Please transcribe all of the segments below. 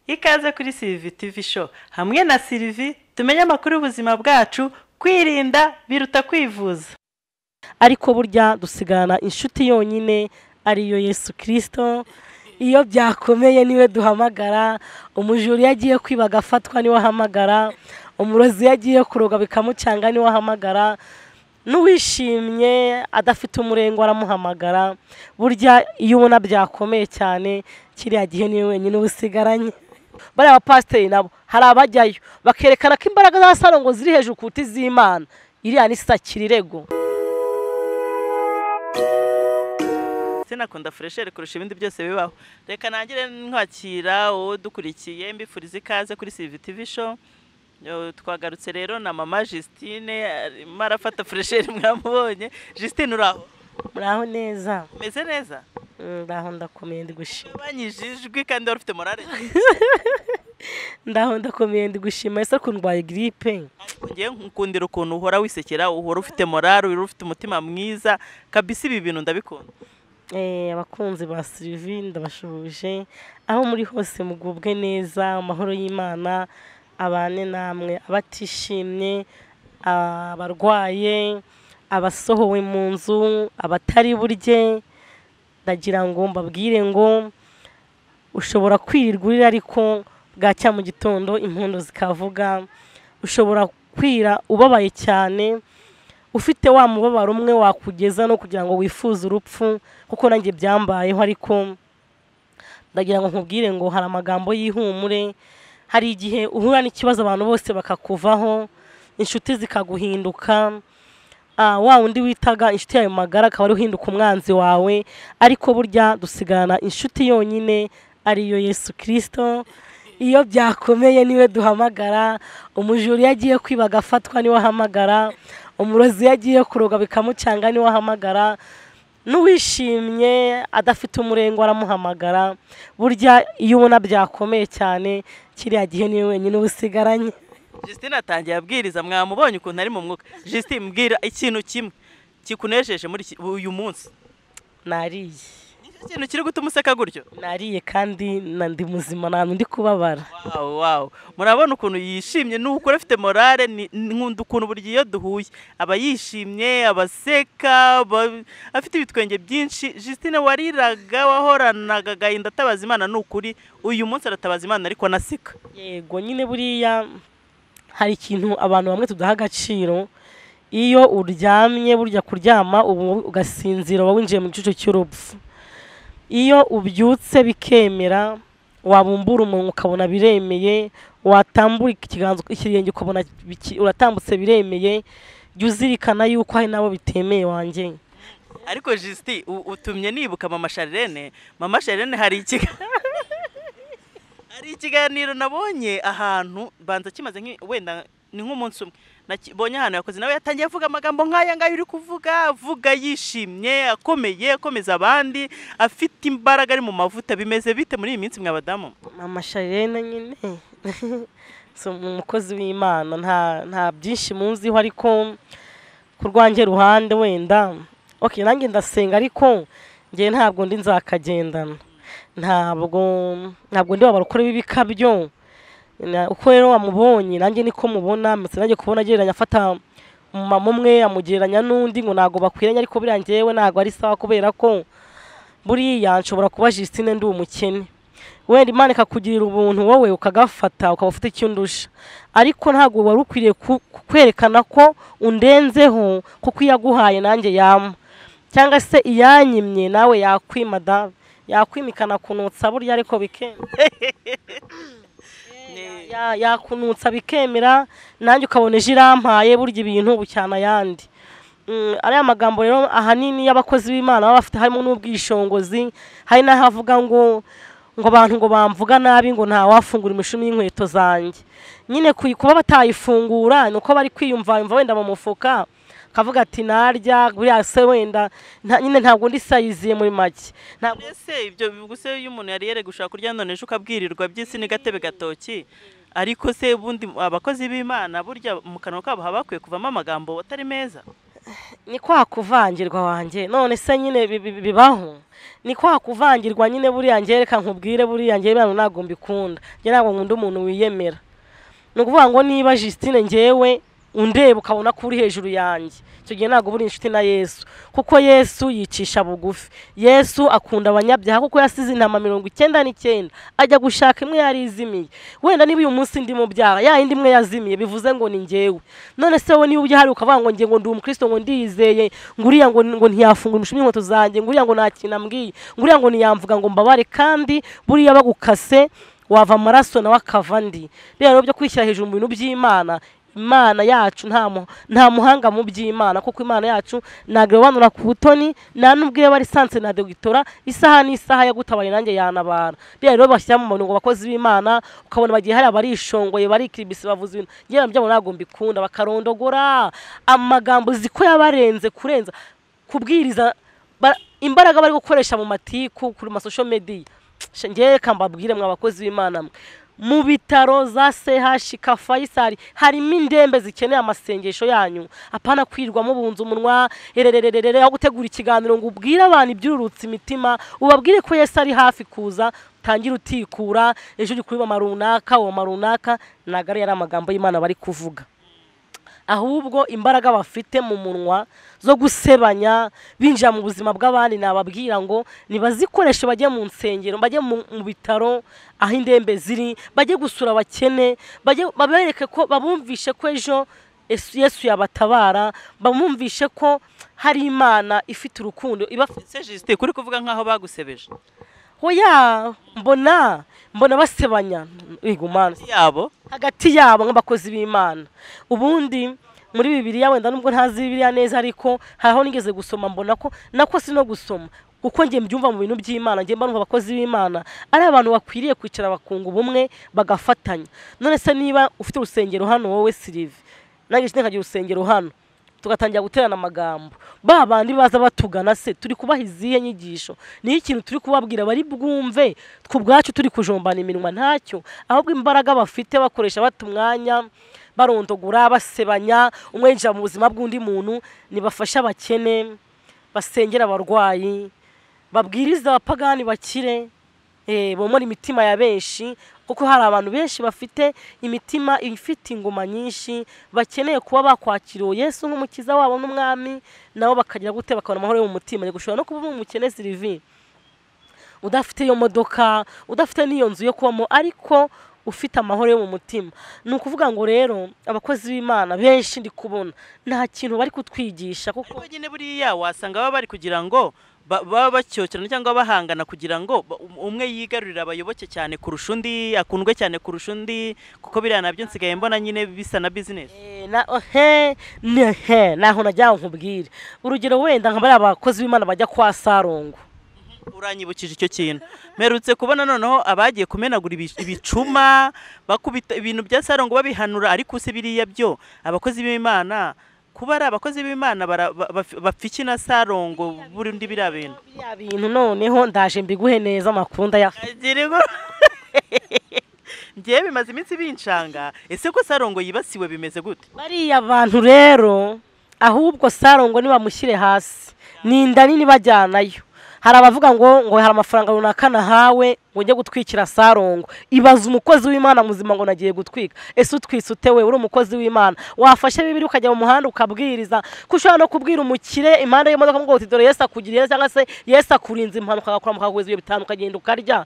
ikaze kuri sirivi tivi show hamwe na sirivi tumenye amakuru y'ubuzima bwacu kwirinda biruta kwivuza ariko burya dusigarana inshuti yonyine ariyo yesu kirisito iyo byakomeye niwe duhamagara umujura iyo agiye kwiba agafatwa niwe ahamagara umurozi iyo agiye kuroga bikamucanga niwe ahamagara n'uwishimye adafite umurengo aramuhamagara burya iyo ubona byakomeye cyane kiriya gihe niwe wenyine uba usigaranye bariya bapasiteri nabo hari abajyayo bakerekana ko imbaraga za salo ngo ziri hejuru kuruta iz'imana iriya ni sakira irego sinakunda fureshere kurusha ibindi byose bibaho reka nangire nkwakira wowe dukurikiye mbifuriza ikaze kuri sirivi tivi show Yo, twagarutse rero na mama Justine arimo arafata fureshere mwamubonye Justine uraho muraho neza umeze neza Mm, ndaho ndakomeye ndi gushima ubanyije ijwi kandi wari ufite morale ndaho ndakomeye ndi gushima ese ko ndwaye giripe ngewe nkukundira ukuntu uhora wisekera uhora ufite morale uhora ufite umutima mwiza kabisa ibi bintu ndabikunda Eh, abakunzi ba sirivi ndabashuhuje aho muri hose mugubwe neza amahoro y'imana abane namwe abatishimye abarwaye abasohowe mu nzu abatari burye ndagira ngo mbabwire ngo ushobora kwirirwa urira ariko bwacya mu gitondo impundu zikavuga ushobora kwira ubabaye cyane ufite wa mubabaro umwe wakugeza no kugira ngo wifuze urupfu kuko nanjye byambayeho ariko ndagira ngo nkubwire ngo hari amagambo y'ihumure hari igihe uhura n'ikibazo abantu bose bakakuvaho inshuti zikaguhinduka Ah, wa wundi witaga inshuti yawe magara akaba ari uhinduka umwanzi wawe ariko burya dusigarana inshuti yonyine ariyo yesu kirisito iyo byakomeye niwe duhamagara umujura iyo agiye kwiba agafatwa niwe ahamagara umurozi iyo agiye kuroga bikamucanga niwe ahamagara n'uwishimye adafite umurengo aramuhamagara burya iyo ubona byakomeye cyane kiriya gihe niwe wenyine uba usigaranye Justine atangiye abwiriza mwamubonye ukuntu ari mu mwuka Justine mbwira ikintu kimwe kikunejeje muri iki- uyu munsi nariye nicyo kintu kiri gutuma useka gutyo nariye kandi na ndi muzima ntabwo ndi kubabara wawu wawu murabona ukuntu yishimye nuko afite morale ni- nkunda ukuntu buri gihe iyo duhuye aba yishimye abaseka aba- afite ibitwenge byinshi Justine wariraga wahoranaga agahinda atabaza imana ni ukuri uyu munsi aratabaza imana ariko anaseka yego nyine buriya hari ikintu abantu bamwe tudaha agaciro iyo uryamye burya kuryama ubu ugasinzira uba winjiye mu gicucu cy'urupfu iyo ubyutse bikemera wabumbura umunwa ukabona biremeye watambura ikiganza ikirenge ukabona biki- uratambutse biremeye jya uzirikana yuko hari n'abo bitemeye wanjye ariko jisiti utumye nibuka mama sharirene mama sharirene hari ikiga hari ikiganiro nabonye ahantu banza kimaze nk'i- wenda ni nk'umunsi umwe nabonye ahantu yakoze nawe yatangiye avuga amagambo nk'aya ngaya uri kuvuga avuga yishimye akomeye akomeza abandi afite imbaraga ari mu mavuta bimeze bite muri iyi minsi mwa badamu mama sharena nyine si umukozi w'imana nta nta byinshi munziho ariko ku rwanjye ruhande wenda okay nanjye ndasenga ariko njye ntabwo ndi nzakagendana ntabwo ntabwo ndi wabara ukora b'ibikabyo Na- uko rero wamubonye nanjye niko mubona mbese nanjye kubona agereranya afata umumama umwe amugereranya n'undi ngo ntabwo bakwiranye ariko biriya njyewe ntabwo ari sawa kubera ko buriya nshobora kuba Justine ndi umukene wenda imana ikakugirira ubuntu wowe ukagafata ukaba ufite icyo undusha ariko ntabwo wari ukwiriye ku- ku- kwerekana ko undenzeho kuko iyo aguhaye nanjye yama cyangwa se iyanyimye nawe yakwima da yakwimikana kunutsa burya ariko bikemera Ni- Ya- yakunutsa bikemera nanjye ukabona ejo irampaye burya ibintu ubu cyane ayandi Mm, ariya magambo rero ahanini y'abakozi b'imana baba bafite harimo n'ubwishingizi hari n'ahavuga ngo ngo abantu ngo bamvuga nabi ngo ntawafungura imishumi y'inkweto zanjye nyine kuyi- kuba batayifungura ni uko bari kwiyumva yumva wenda mu mufuka akavuga ati narya buriya se wenda nta- nyine ntabwo ndi sayiziye muri make Ntabwo- ese ibyo bivuga se iyo umuntu yari yari gushaka kurya none ejo ukabwirirwa by'isi n'agatebe gatoki ariko se ubundi abakozi b'imana burya mu kanwa kabo haba hakwiye kuvamo amagambo atari meza ni kwa kuvangirwa wanjye none se nyine bi- bi- bibaho ni kwa kuvangirwa nyine buriya njye reka nkubwire buriya njye bano ntabwo mbikunda njye ntabwo nkunda umuntu wiyemera ni ukuvuga ngo niba Justine njyewe undeba ukabona ko uri hejuru yanjye icyo gihe ntabwo uba uri inshuti na yesu kuko yesu yicisha bugufi yesu akunda abanyabyaha kuko yasize intama mirongo icyenda n'icyenda ajya gushaka imwe yari izimiye wenda niba uyu munsi ndi mu byaha ya yindi imwe yazimiye bivuze ngo ni njyewe none se wowe niba ujya hari ukavuga ngo njye ngo ndi umukristo ngo ndiyizeye ngo uriya ngo ngo ntiyafungura imishumi y'inkweto zanjye ngo uriya ngo nta kintu ambwiye ngo uriya ngo ntiyamvuga ngo mbabare kandi buriya bagukase wava amaraso nawe akava andi rero byo kwishyira hejuru mu bintu by'imana imana yacu nta mu- nta muhanga mu by'imana kuko imana yacu ntagerobanura ku butoni nta nubwo iyo bari sanse na dogitora isaha n'isaha yagutabaye nanjye yanabara rero rero bashyira mu ngo abakozi b'imana ukabona bagiye hari abarishongoye barikiribisi bavuze ibintu ngewe na byabo ntabwo mbikunda bakarondogora amagambo uzi ko yabarenze kurenza kubwiriza ba- imbaraga bari gukoresha mu matiku kuri masosho mediya Sha, njyewe reka mbabwire mwa abakozi b'imana mwe mu bitaro za sehashika fayisari harimo indembe zikeneye amasengesho yanyu apana kwirwamo bunza umunwa ererererere aho gutegura ikiganiro ngo ubwire abantu ibyururutse imitima ubabwire ko yesu ari hafi kuza utangira utikura ejo uri kubibama runaka uwo runaka ntabwo ari yari amagambo y'imana bari kuvuga ahubwo imbaraga bafite mu munwa zo gusebanya binjira mu buzima bw'abandi nababwira ngo nibazikoreshe bajye mu nsengero bajye mu mu bitaro aho indembe ziri bajye gusura abakene bajye- babereke ko babumvishe ko ejo Yesu- yesu yabatabara bamwumvishe ko hari imana ifite urukundo ibafite se Justin kuri kuvuga nkaho bagusebeje oya mbona mbona basebanya igumana yabo hagati yabo nk'abakozi b'imana ubundi muri bibiliya wenda nubwo ntazi bibiliya neza ariko hari aho nigeze gusoma mbona ko nako si no gusoma uko njye mbyumva mu bintu by'imana njye mba numva abakozi b'imana ari abantu bakwiriye kwicara bakunga ubumwe bagafatanya none se niba ufite urusengero hano wowe sirive nanjye njye nkagira urusengero hano tugatangira guterana amagambo ba bandi baza batugana se turi kubaha izihe nyigisho niyo ikintu turi kubabwira bari bwumve twe ubwacu turi kujombana iminwa ntacyo ahubwo imbaraga bafite bakoresha bata umwanya barondogura basebanya umwe yinjira mu buzima bw'undi muntu nibafashe abakene basengera abarwayi babwiriza abapagani bakire eh, bomora imitima ya benshi kuko hari abantu benshi bafite imitima ifite ingoma nyinshi bakeneye kuba bakwakiriwe yesu nk'umukiza wabo n'umwami nabo bakagira gute bakabona amahoro yo mu mutima gushobora no kuba uri umukene sirivi udafite iyo modoka udafite n'iyo nzu yo kubamo ariko ufite amahoro yo mu mutima ni ukuvuga ngo rero abakozi b'imana benshi ndi kubona nta kintu bari kutwigisha kuko ariko nyine buriya wasanga baba bari kugira ngo ba- baba bacyokerana cyangwa bahangana kugira ngo ba- um- umwe yigarurire abayoboke cyane kurusha undi akundwe cyane kurusha undi kuko biriya nabyo nsigaye mbona nyine bisa na bizinesi Eh, na he ne he naho najya nkubwire urugero wenda nka bariya bakozi b'imana bajya kwa sarongo uranyibukije icyo kintu mperutse kubona noneho abagiye kumenagura ibi- ibicuma bakubita ibintu bya sarongo babihanura ariko si biriya byo abakozi b'imana kuba ari abakozi b'imana bara- ba- baf- bapfa iki na sarongo burundi biriya bintu biriya bintu noneho ndaje mbiguhe neza amakuru ndaya agiriho ngewe bimaze iminsi binshanga ese ko sarongo yibasiwe bimeze gute bariya bantu rero ahubwo sarongo nibamushyire hasi ninda nini bajyanayo hari abavuga ngo ngo hari amafaranga runaka nahawe ngo njye gutwikira sarongo ibaza umukozi w'imana muzima ngo nagiye gutwika ese utwise ute we uri umukozi w'imana wafashe bibiri ukajya mu muhanda ukabwiriza ko ushobora no kubwira umukire impande y'imodoka ngo uti dore yesu akugiriye cyangwa se yesu akurinze impanuka agakora mukaguzi ibintu bitanu ukagenda ukarya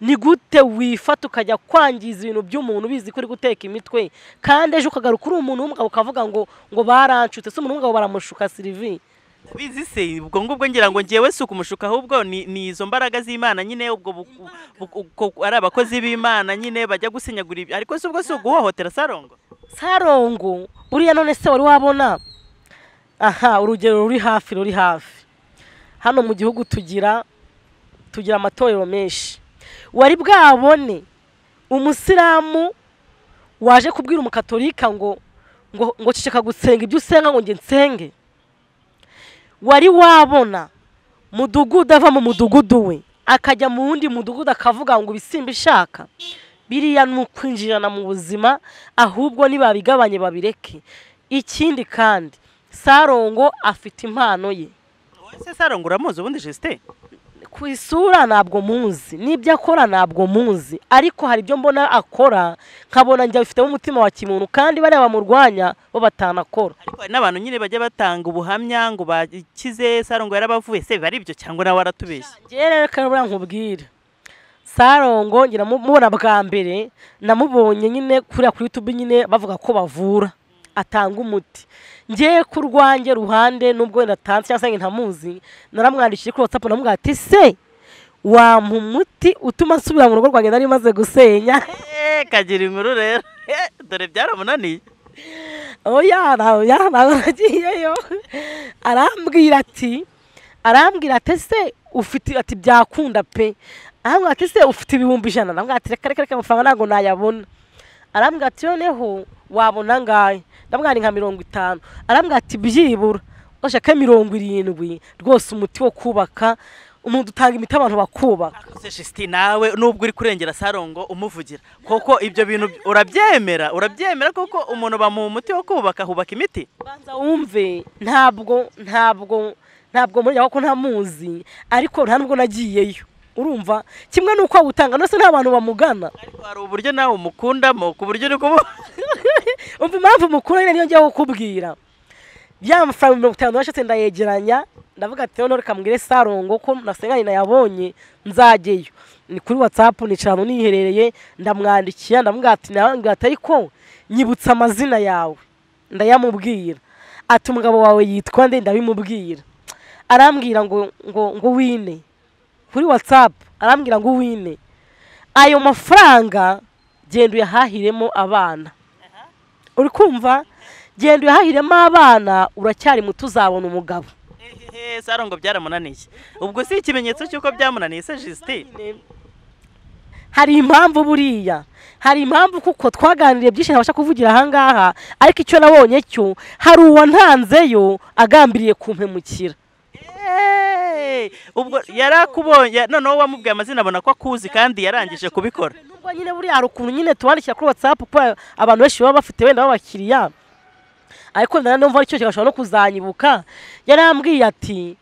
ni gute wifata ukajya kwangiza ibintu by'umuntu bizi ko uri guteka imitwe kandi ejo ukagaruka uri umuntu w'umugabo ukavuga ngo ngo baranshutse se umuntu w'umugabo baramushuka sirivi bizi se ubwo ngubwo ngira ngo ngewe si ukumushuka ahubwo ni ni izo mbaraga z'imana nyine ubwo bu- bu- uko ari abakozi b'imana nyine bajya gusenyagura ibi ariko si ubwo si uguhohotera sarongo sarongo buriya none se wari wabona aha urugero ruri hafi ruri hafi hano mu gihugu tugira tugira amatorero menshi wari bwabone umusilamu waje kubwira umukatolika ngo ngo ngo ceceka gusenga ibyo usenga ngo njye nsenge wari wabona mudugudu ava mu mudugudu we akajya mu wundi mudugudu akavuga ngo ibisimba ishaka biriya ni ukwinjirana mu buzima ahubwo nibabigabanye babireke ikindi kandi sarongo afite impano ye ese sarongo uramuzi ubundi jisite ku isura ntabwo muzi n'ibyo akora ntabwo muzi ariko hari ibyo mbona akora nkabona njya bifitemo umutima wa kimuntu kandi bariya bamurwanya bo batanakora ariko hari n'abantu nyine bajya batanga ubuhamya ngo bakize sarongo yarabavuye se biba ari ibyo cyangwa nawe waratubeshye ngewe rero karabura nkubwire sarongo ngira mubona bwa mbere namubonye nyine kuriya kuri youtube nyine bavuga ko bavura atanga umuti ngewe ku rwanjye ruhande nubwo wenda atanze cyangwa se ngo ntamuzi naramwandikiye kuri watsapu namubwira ati se wampa umuti utuma nsubira mu rugo rwanjye nari maze gusenya eee kagira inkuru rero Eh, dore byaramunaniye oya nawe nagiyeyo arambwira ati arambwira ati se ufite ati byakunda pe arambwira ati se ufite ibihumbi ijana arambwira ati reka reka reka amafaranga ntabwo nayabona arambwira ati noneho wabona angahe ndamwari nka mirongo itanu arambwira ati byibura ushaka mirongo irindwi rwose umuti wo kubaka umuntu utanga imiti abantu bakubaka se jisite nawe nubwo uri kurengera sarongo umuvugira koko ibyo bintu urabyemera urabyemera koko umuntu bamuha umuti wo kubaka hubaka imiti banza wumve ntabwo ntabwo ntabwo muri ko ntamuzi ariko nta nubwo nagiyeyo urumva kimwe n'uko awutanga nose nta bantu bamugana ariko hari uburyo nawe umukundamo ku buryo uri kubu umva impamvu mukuru nyine niyo ngiye kukubwira ya mafaranga mirongo itanu nashatse ndayegeranya ndavuga ati noneho reka mbwire sarongo ko nasenganye nayabonye nzajyeyo ni kuri watsapu nicara ahantu niherereye ndamwandikira ndamubwira ati ndamubwira ati ariko nyibutsa amazina yawe ndayamubwira ati umugabo wawe yitwa nde ndabimubwira arambwira ngo ngo ngo wine kuri watsapu arambwira ngo wine ayo mafaranga genda uyahahiremo abana uri kumva genda uyahahiremo abana uracyari muto uzabona umugabo Ehehe, sarongo byaramunaniye ubwo si ikimenyetso cy'uko byamunaniye se jisite hari impamvu buriya hari impamvu kuko twaganiriye byinshi ntabasha kuvugira ahangaha ariko icyo nabonye cyo hari uwantanzeyo agambiriye kumpemukira Eeeeh, ubwo yarakubonye noneho wamubwiye amazina abona ko akuzi kandi yarangije kubikora nubwo nyine buriya hari ukuntu nyine tubandikira kuri watsapu kuko abantu benshi baba bafite wenda b'abakiriya ariko nari numva aricyo kigashobora no kuzanyibuka yarambwiye ati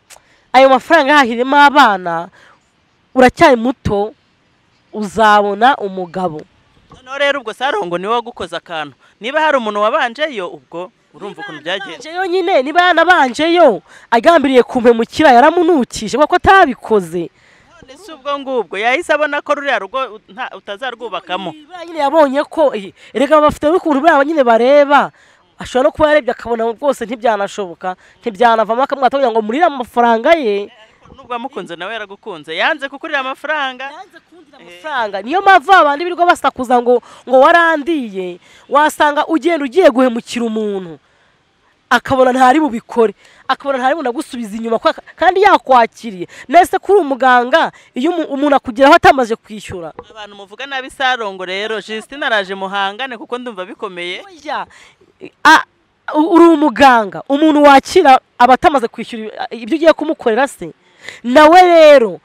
ayo mafaranga yahahiremo abana uracyari muto uzabona umugabo noneho rero ubwo sarongo niwe wagukoze akantu niba hari umuntu wabanjeyo ubwo urumva ukuntu byagenze Banjeyo nyine niba yanabanjeyo agambiriye kumpemukira yaramunukije kuko atabikoze none si ubwo ngubwo yahise abona ko ruriya rugo nta- utazarwubakamo Buriya nyine yabonye ko eh, erega bafite n'ukuntu buriya nyine bareba ashobora no kuba yarebye akabona rwose ntibyanashoboka ntibyanavamo akamwata kugira ngo murire amafaranga ye nubwo wamukunze nawe yaragukunze yanze kukurira amafaranga amafaranga niyo mpamvu abandi birirwa basakuza ngo ngo warandiye wasanga ugenda ugiye guhemukira umuntu akabona ntari bubikore akabona ntari bunagusubiza inyuma kuko aka- kandi yakwakiriye nese kuri umuganga iyo umu- umuntu akugeraho atamaze kwishyura abantu muvuga nabi sarongo rero jisitine araje muhangane kuko ndumva bikomeye Oya, a- u- uri umuganga umuntu wakira aba atamaze kwishyura ibyo ugiye kumukorera se nawe rero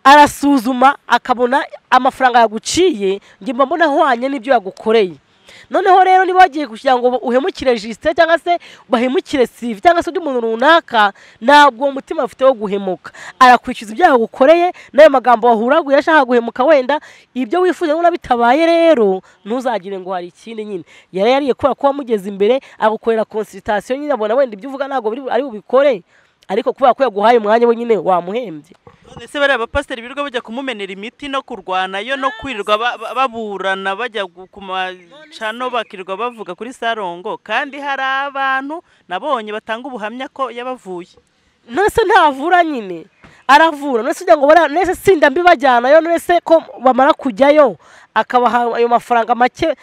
arasuzuma akabona amafaranga yaguciye njye mba mbona ahwanye n'ibyo yagukoreye noneho rero niba wagiye kugira ngo uhemukire jisite cyangwa se bahemukire sivi cyangwa se undi muntu runaka ntabwo uwo mutima afite wo guhemuka arakwishyuza ibyo yagukoreye n'ayo magambo wahuraguye ashaka guhemuka wenda ibyo wifuza niba bitabaye rero ntuzagire ngo hari ikindi nyine yari yariye kubera ko wamugeze imbere agukorera konsiritasiyo nyine abona wenda ibyo uvuga ntabwo biri- ari bubikore ariko kubera ko yaguhaye umwanya wenyine wamuhembye none se bariya bapasiteri birirwa bajya kumumenera imiti no kurwanayo no kwirirwa ba- ba- baburana bajya gu- ku macano bakirirwa bavuga kuri sarongo kandi hari abantu nabonye batanga ubuhamya ko yabavuye nese ntavura nyine aravura nese ugira ngo bara nese sinda mbibajyanayo nese ko bamara kujyayo akabaha ayo mafaranga make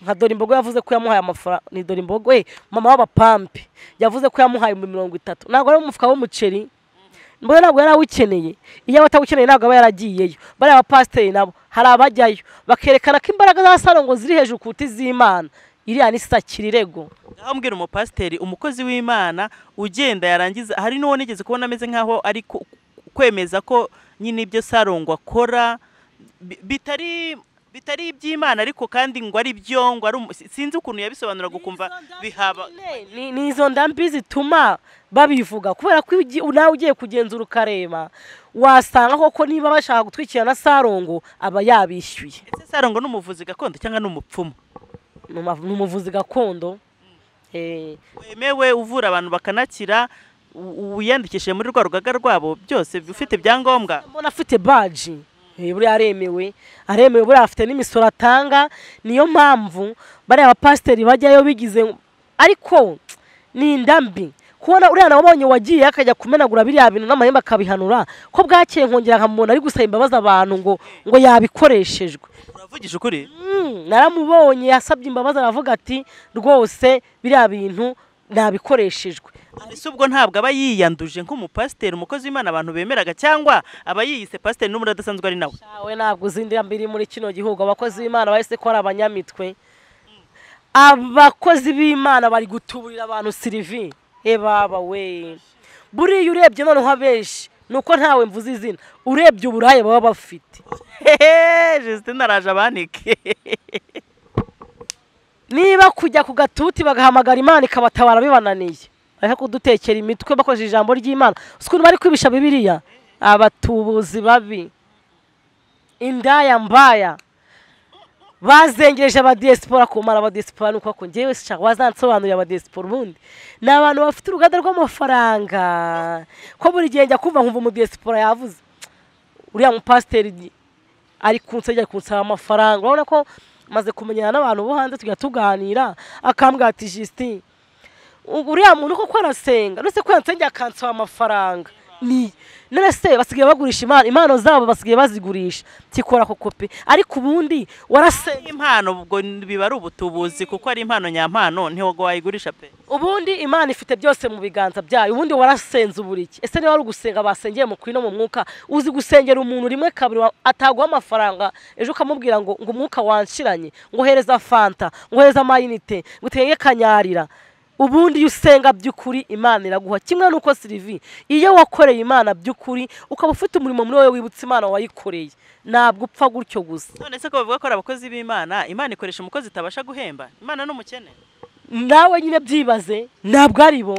nka dorimbogo yavuze ko yamuhaye amafaranga ni dorimbogo eh mama w'abapampe yavuze ko yamuhaye ibihumbi mirongo itatu ntabwo ari umufuka w'umuceri mbona ntabwo yari awukeneye iyo aba atawukeneye ntabwo aba yaragiyeyo bariya bapasiteri nabo hari abajyayo bakerekana ko imbaraga za sarongo ziri hejuru kuruta iz'imana iriya ni sakira irego ngaho mbwira umupasiteri umukozi w'imana ugenda yarangiza hari n'uwo nigeze kubona ameze nk'aho ari ku- kwemeza ko nyine ibyo sarongo akora bi- bitari bitari iby'imana ariko kandi ngo ari byo ngo ari umu- si- sinzi ukuntu yabisobanura gukumva bihaba ni ni izo ndambi zituma babivuga kubera ko iyo ugi- nawe ugiye kugenzura ukareba wasanga koko niba bashaka gutwikira na sarongo aba yabishyuye ese sarongo ni umuvuzi gakondo cyangwa ni umupfumu Ni uma- ni umuvuzi gakondo Eh, wemewe uvura abantu bakanakira u- uwiyandikishije muri rwa rugaga rwabo byose ufite ibyangombwa mbona afite baji Eh, buriya aremewe aremewe buriya afite n'imisoro atanga niyo mpamvu bariya bapasiteri bajyayo bigize ariko ni indambi kubona uriya nabonye wagiye akajya kumenagura biriya bintu n'amahembe akabihanura ko bwakeye nkongera nkamubona ari gusaba imbabazi abantu ngo ngo yabikoreshejwe uravugije ukuri Mm, naramubonye yasabye imbabazi aravuga ati rwose biriya bintu nabikoreshejwe ese ubwo ntabwo aba yiyanduje nk'umupasiteri umukozi w'imana abantu bemeraga cyangwa aba yiyise pasiteri n'ubundi adasanzwe ari nawe Awe ntabwo uzindira mbiri muri kino gihugu abakozi b'Imana bahise ko ari abanyamitwe abakozi b'Imana bari gutuburira abantu sirivi e baba we buriya urebye noneho abenshi ni uko ntawe mvuze izina urebye uburaya baba bafite Justin araje abanike niba kujya ku gatuti bagahamagara imana ikabatabara bibananiye ariko kudutekera imitwe bakoresheje ijambo ry'imana uzi ukuntu bari kwibisha bibiliya abatubuzi babi indaya mbaya bazengereje abadiyesipora kumara abadiyesipora ni uko ako ngewe sica wazansobanurira abadiyesipora ubundi ni abantu bafite uruganda rw'amafaranga ko buri gihe njya kumva nkumva umudiyesipora yavuze uriya mupasiteri ari kunsegera kunsaba amafaranga urabona ko maze kumenyana n'abantu bo hanze tujya tuganira akambwira ati jisiti uriya muntu koko arasenga uretse ko yansengeye akansaba amafaranga ni none se basigaye bagurisha impano impano zabo basigaye bazigurisha kikora ako kopi ariko ubundi warasenga impano ubwo biba ari ubutubuzi kuko ari impano nyampano ntiwago wayigurisha pe ubundi imana ifite byose mu biganza byayo ubundi warasenze uburiki ese niba wari ugusenga basengeye mu kuri no mu mwuka uzi gusengera umuntu rimwe kabiri wa- ataguha amafaranga ejo ukamubwira ngo ngo umwuka wanshiranye ngo hereza fanta ngo hereza amayinite ngo utenge kanyarira ubundi iyo usenga by'ukuri imana iraguha kimwe n'uko sirivi iyo wakoreye imana by'ukuri ukaba ufite umurimo muri wowe wibutsa imana wayikoreye ntabwo upfa gutyo gusa none se ko bavuga ko ari abakozi b'imana imana ikoresha umukozi itabasha guhemba imana ni umukene nawe nyine byibaze ntabwo ari bo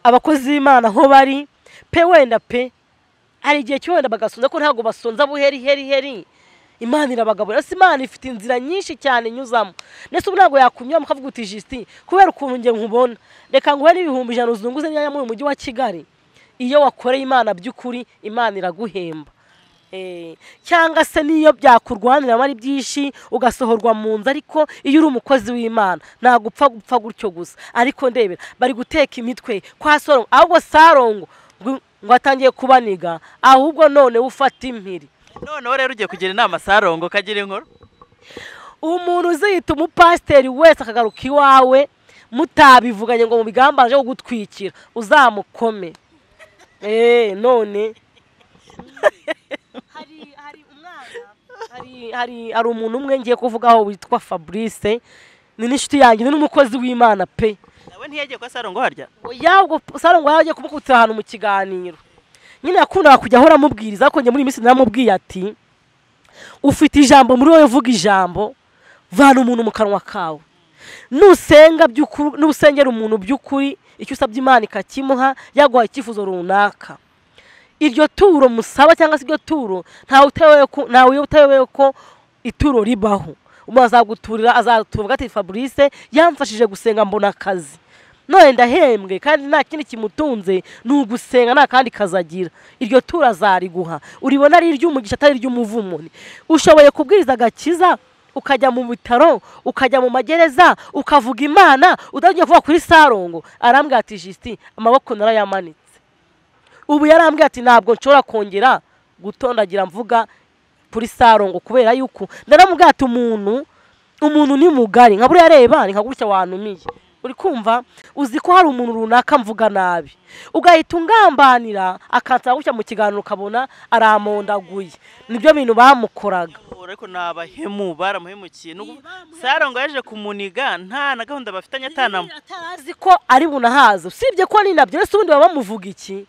abakozi b'imana aho bari pe wenda pe hari igihe cyo wenda bagasonza ko ntabwo basonza buheri heri heri imana irabagaburira si imana ifite inzira nyinshi cyane inyuzamo ndetse ubu ntabwo yakunyuramo ukavuga uti jisiti kubera ukuntu njye nkubona reka nguhe n'ibihumbi ijana uzunguze nyayo mu mujyi wa kigali iyo wakoreye imana by'ukuri imana iraguhemba Eh, cyangwa se n'iyo byakurwaniramo ari byinshi ugasohorwa mu nzu ariko iyo uri umukozi w'imana ntabwo upfa gupfa gutyo gusa ariko ndebera bari guteka imitwe kwa sorongo ahubwo sarongo ngo ngo atangiye kubaniga ahubwo none ufata impiri noneho rero ugiye kugira inama sarongo ukagira inkuru umuntu uziyita umupasiteri wese akagaruka iwawe mutabivuganye ngo mubigambanje wo gutwikira uzamukome eee none hari hari umwana hari hari hari umuntu umwe ngiye kuvugaho witwa fabrice ni n'inshuti yanjye ni n'umukozi w'imana pe nawe ntiyagiye kwa sarongo harya yabwo sarangwa yagiye kumukutira ahantu mu kiganiro nyine yakundaga kujya ahora amubwiriza ariko njye muri iyi minsi naramubwiye ati ufite ijambo muri wowe vuga ijambo vana umuntu mu kanwa kawe nusenga by'ukuri nusengera umuntu by'ukuri icyo usabye imana ikakimuha yaguha icyifuzo runaka iryo turo musaba cyangwa se iryo turo ntawe utewe ko ntawe utewe ko ituro ribaho umuntu azaguturira azatuvuga ati fabrice yamfashije gusenga mbona akazi none ndahembwe kandi nta kindi kimutunze ni ugusenga nta kandi kazagira iryo turo azariguha uribona ari iry'umugisha atari iry'umuvumo ushoboye kubwiriza agakiza ukajya mu bitaro ukajya mu magereza ukavuga imana udagiye kuvuga kuri sarongo arambwira ati jisiti amaboko narayamanitse ubu yarambwiye ati ntabwo nshobora kongera gutondagira mvuga kuri sarongo kubera yuko ndaramubwira ati umuntu umuntu ni mugari nka buriya reba ni nka gutya wanumiye uri kumva uzi ko hari umuntu runaka mvuga nabi ugahita ungambanira akansaba gutya mu kiganiro ukabona aramondaguye nibyo bintu bamukoraga ariko ni abahemu baramuhemukiye ni ukuvuga- sarongo yaje kumuniga nta na gahunda bafitanye atanamo atarazi ko ari bunahaze usibye ko ni nabyo ese ubundi baba bamuvuga iki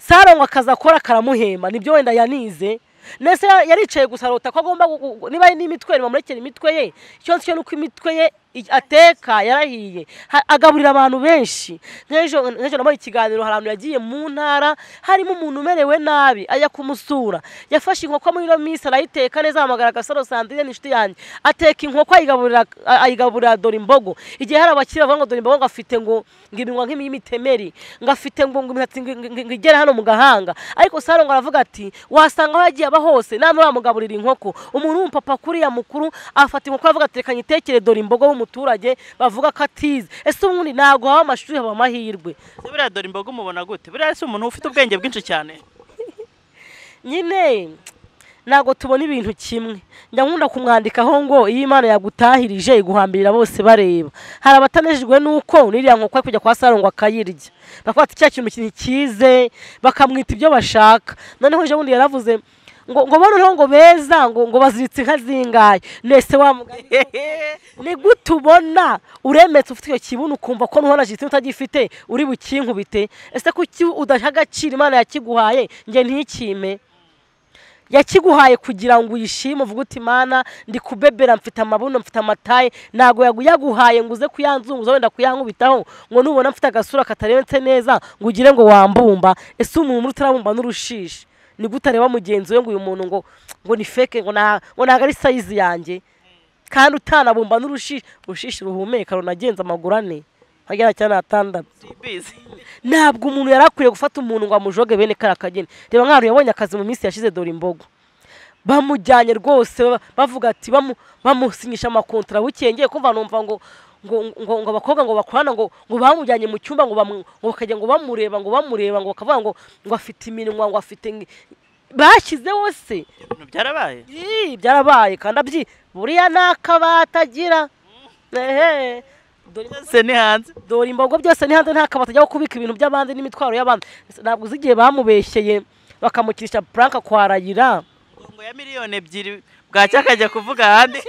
sarongo akazi akora karamuhemba nibyo wenda yanize nese yaricaye gusa arota ko agomba gu- gu- niba ari n'imitwe bamurekera imitwe ye icyo nzi cyo ni uko imitwe ye i- ateka yarahiye Ha- agaburira abantu benshi nk'ejo nk'ejo nabonye ikiganiro hari ahantu yagiye mu ntara harimo umuntu umerewe nabi ajya kumusura yafashe inkoko muri ino minsi arayiteka neza ahamagara agasaro sandrine ni inshuti yanjye ateka inkoko ayigaburira a- ayigaburira dore imbogo igihe hari abakiriya bavuga ngo dore imbogo ngo afite ngo ngo iminwa nk'imitemeri ngo afite ngo ngo imisatsi ngo- ngo- ngo igere hano mu gahanga ariko saro ngo aravuga ati wasanga aho yagiye aba hose nta n'uramugaburira inkoko umuntu w'umupapa kuriya mukuru afata inkoko aravuga ati reka nyitekere dore imbogo w'umuturage bavuga ko atize ese ubundi ntabwo haba amashuri haba amahirwe buriya dore imboga umubona gute buriya si umuntu ufite ubwenge bwinshi cyane nyine ntabwo tubona ibintu kimwe njya nkunda kumwandikaho ngo iyo imana yagutahirije iguhambirira bose bareba hari abatanejejwe n'uko n'iriya nkoko ari kujya kwa saro ngo akayirya bakavuga ati cya kintu ntikize bakamwita ibyo bashaka noneho ejo bundi yaravuze ngo ngo noneho ngo beza ngo ngo baziritse inka zingaye nese wa mugani ni gute ubona uremetse ufite icyo kibuno ukumva ko nuhonaje utagifite uri bukinkubite ese kuki udaha agaciro imana yakiguhaye njye ntikime yakiguhaye kugira ngo uyishime uvuge uti mana ndi kubebera mfite amabuno mfite amataye ntabwo yagu- yaguhaye ngo uze kuyanzunguza wenda kuyankubitaho ngo nubona mfite agasura katarenze neza ngo ugire ngo wambumba ese umuntu utarabumba n'urushishi ni gute areba mugenzi we ngo uyu muntu ngo ngo ni feke ngo nta- ngo ntabwo ari sayizi yanjye kandi utanabumba n'urushishi urushishi ruhumeka runagenza amaguru ane agera cyane atandatu sibizi ntabwo umuntu yari akwiye gufata umuntu ngo amujoge bene kariya kageni reba nk'ahantu yabonye akazi mu minsi yashize dore imbogo bamujyanye rwose ba- bavuga ati bamu- bamusinyisha amakontara bukengeye kumva numva ngo ngo ngo ngo abakobwa ngo bakorana ngo ngo bamujyanye mu cyumba ngo bamu- ngo bakajya ngo bamureba ngo bamureba ngo bakavuga ngo ngo afite iminwa ngo afite ngi- bashyizeho se ibintu byarabaye Ii, byarabaye kandi abyi buriya ni akabati agira ehe dore byose ni hanze dore imbogo byose ni hanze nta kabati ajya kubika ibintu by'abandi n'imitwaro y'abandi ntabwo uzi igihe bamubeshyeye bakamukirisha puranka kwa rayira ngo ya miliyoni ebyiri bwacya akajya kuvuga ahandi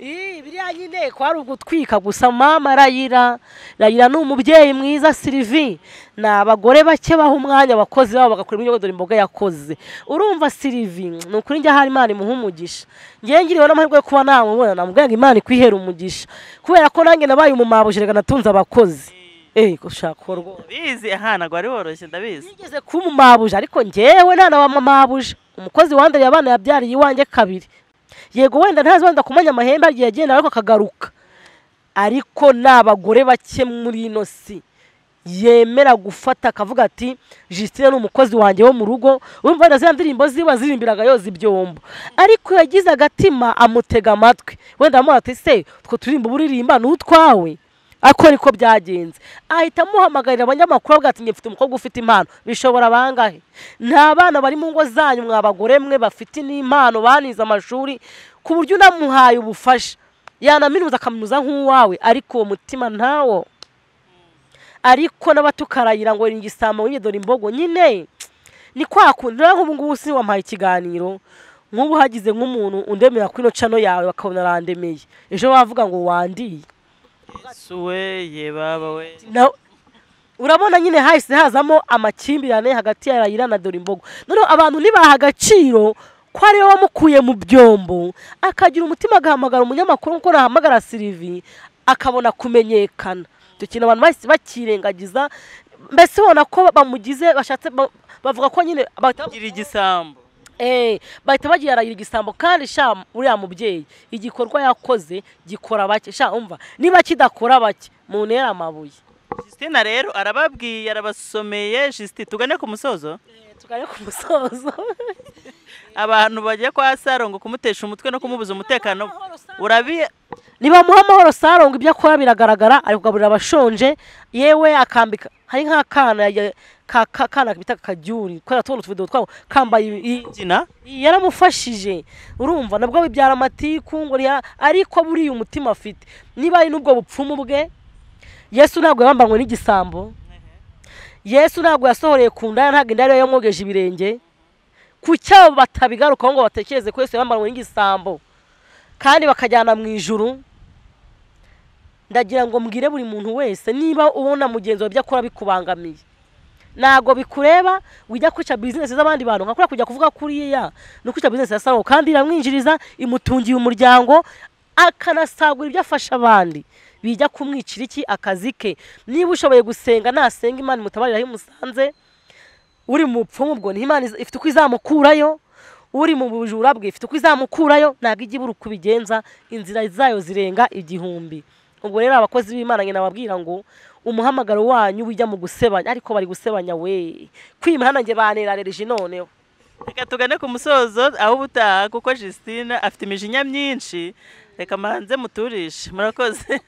Ii, biriya nyine kwari ugutwika gusa mama rayira rayira ni umubyeyi mwiza sirivi ni abagore bake baha umwanya abakozi babo bagakora ibyo dore imboga yakoze urumva sirivi ni ukuri njye ahari imana imuha umugisha ngewe ngiriwe n'amahirwe yo kuba namubona namubwira ngo imana ikwihera umugisha kubera ko nanjye nabaye umumabuje reka natunze abakozi eee gushaka uwo rwose bizi aha ntabwo wari woroshye ndabizi nigeze kuba umumabuje ariko ngewe nta na wamamabuje umukozi wandariye abana yabyariye iwanjye kabiri yego wenda ntazi wenda kumenya amahembe agiye agenda ariko akagaruka ariko ni abagore bake muri ino si yemera gufata akavuga ati Justine ni umukozi wanjye wo mu rugo urumva wenda ziriya ndirimbo ziba zirimbiraga yoza ibyombo ariko yagize agatima amutega amatwi wenda amuha ati se utwo turirimbo uba uririmba ni utwawe ariko niko byagenze ahita amuhamagarira abanyamakuru avuga ati njye mfite umukobwa ufite impano bishobora bangahe nta bana bari mu ngo zanyu mwa bagore mwe bafite n'impano banize amashuri ku buryo unamuhaye ubufasha yanaminuza akaminuza nk'uwawe ariko uwo mutima ntawo ariko n'abatukarayira ngo ni igisambo wibye dore imbogo nyine ni kwa kundi rero nk'ubu ngubu si wampaye ikiganiro nk'ubu hagize nk'umuntu undemera kuri ino cano yawe bakabona arandemeye ejo bavuga ngo wandiye suwe ye baba we Na- urabona nyine hahise hazamo amakimbirane hagati ya rayira na dore imbogo noneho abantu ntibaha agaciro ko ariwe wamukuye mu byombo akagira umutima agahamagara umunyamakuru nk'uko nahamagara sirivi akabona kumenyekana icyo kintu abantu bahise bakirengagiza mbese ubona ko bamugize bashatse ba- bavuga ko nyine bahita gira igisambo Eh, bahita bagira igisambo kandi sha uriya mubyeyi igikorwa yakoze gikora bake sha umva niba kidakora bake mu ntera amabuye Justina rero arababwiye arabasomeye Justin tugane ku musozo tugane ku musozo abantu bajya kwa saro ngo kumutesha umutwe no kumubuza umutekano urabi niba muha amahoro sarongo ibyo akora biragaragara ari kugaburira abashonje yewe akambika hari nk'akana ya- ka- ka- kana bita kadyuri kubera tubona utuvido twabo kambaye iyi- gina iyi yaramufashije urumva nabwo bibyara amatiku ngo riya- ariko buriya umutima afite niba ari n'ubwo bupfumu bwe yesu ntabwo yabambanywe n'igisambo yesu ntabwo yasohoreye ku ndaya ntabwo indaya ariyo yamwogeje ibirenge ku cyabo batabigarukaho ngo batekereze ko yesu yabambanywe n'igisambo kandi bakajyana mu ijuru ndagira ngo mbwire buri muntu wese niba ubona mugenzi wawe ibyo akora bikubangamiye ntabwo bikureba wijya kwica bizinesi z'abandi bantu nka kuriya kujya kuvuga kuriya no kwica bizinesi ya saro kandi iramwinjiriza imutungiye umuryango akanasagura ibyo afasha abandi bijya kumwicira iki akazi ke niba ushoboye gusenga nasenga imana imutabarira aho imusanze uri mu bupfumu ubwo niho imana iza- ifite uko izamukurayo uri mu bujura bwe ifite uko izamukurayo ntabwo ijya ibura uko ibigenza inzira zayo zirenga igihumbi ubwo rero abakozi b'imana nyina babwira ngo umuhamagaro wanyu wijya mu gusebanya ariko bari gusebanya we kwimihana njye banerereje noneho reka tugane ku musozo aho ubutaha kuko Justina afite imijinya myinshi reka mbanze muturishe murakoze